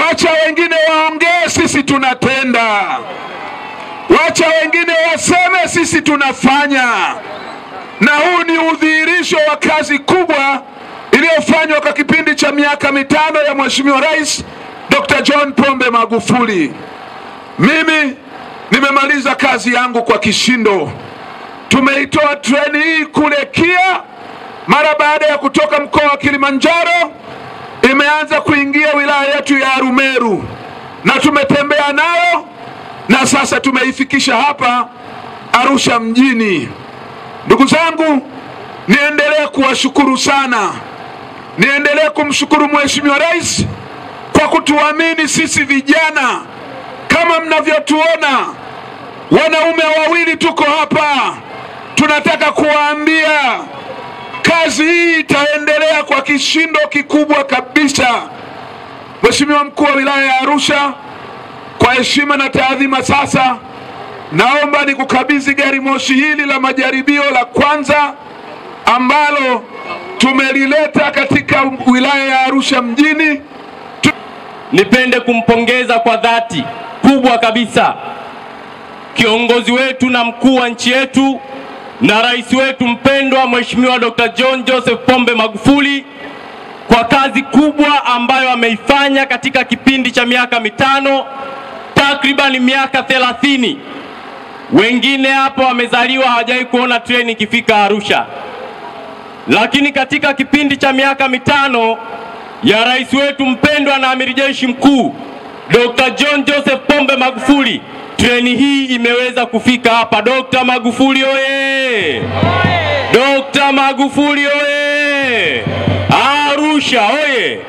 Wacha wengine waongee, sisi tunatenda. Wacha wengine waseme, sisi tunafanya. Na huu ni udhihirisho wa kazi kubwa iliyofanywa kwa kipindi cha miaka mitano ya Mheshimiwa Rais Dr. John Pombe Magufuli. Mimi nimemaliza kazi yangu kwa kishindo. Tumeitoa treni hii kule Kia mara baada ya kutoka mkoa wa Kilimanjaro, imeanza kuingia wilaya yetu ya Arumeru na tumetembea nayo na sasa tumeifikisha hapa Arusha mjini. Ndugu zangu, niendelee kuwashukuru sana, niendelee kumshukuru Mheshimiwa Rais kwa kutuamini sisi vijana. Kama mnavyotuona, wanaume wawili tuko hapa, tunataka kuwaambia kazi hii itaendelea kwa kishindo kikubwa kabisa. Mheshimiwa mkuu wa wilaya ya Arusha, kwa heshima na taadhima, sasa naomba nikukabidhi gari moshi hili la majaribio la kwanza ambalo tumelileta katika wilaya ya Arusha mjini. Nipende kumpongeza kwa dhati kubwa kabisa kiongozi wetu na mkuu wa nchi yetu na rais wetu mpendwa Mheshimiwa Dr. John Joseph Pombe Magufuli kwa kazi kubwa ambayo ameifanya katika kipindi cha miaka mitano, takriban miaka thelathini. Wengine hapo wamezaliwa hawajawahi kuona treni ikifika Arusha, lakini katika kipindi cha miaka mitano ya rais wetu mpendwa na amiri jeshi mkuu Dr. John Joseph Pombe Magufuli treni hii imeweza kufika hapa. Dr. Magufuli oye! Dr. Magufuli oye! Arusha oye!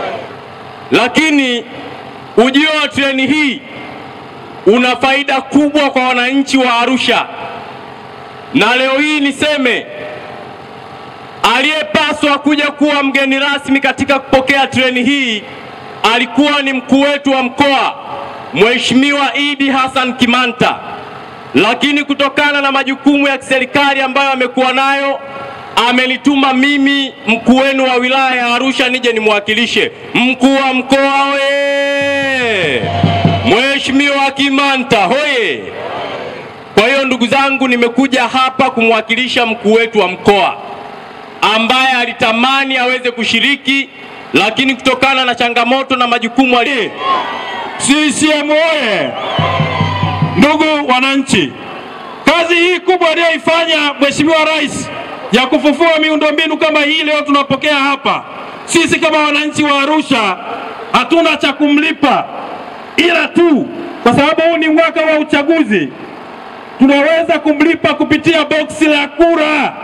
Lakini ujio wa treni hii una faida kubwa kwa wananchi wa Arusha, na leo hii niseme aliyepaswa kuja kuwa mgeni rasmi katika kupokea treni hii alikuwa ni mkuu wetu wa mkoa Mheshimiwa Idi Hassan Kimanta, lakini kutokana na majukumu ya kiserikali ambayo amekuwa nayo amenituma mimi mkuu wenu wa wilaya ya Arusha nije nimwakilishe. Mkuu wa mkoa hoye! Mheshimiwa Kimanta hoye! Kwa hiyo ndugu zangu, nimekuja hapa kumwakilisha mkuu wetu wa mkoa ambaye alitamani aweze kushiriki, lakini kutokana na changamoto na majukumu ali CCM oye! Ndugu wananchi, kazi hii kubwa aliyoifanya Mheshimiwa Rais ya kufufua miundombinu kama hii leo tunapokea hapa, sisi kama wananchi wa Arusha hatuna cha kumlipa, ila tu kwa sababu huu ni mwaka wa uchaguzi tunaweza kumlipa kupitia boksi la kura.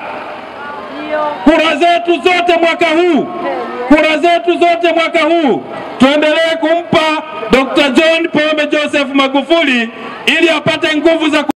Kura zetu zote mwaka huu, kura zetu zote mwaka huu tuendelee kumpa Dr. John Pombe Joseph Magufuli ili apate nguvu za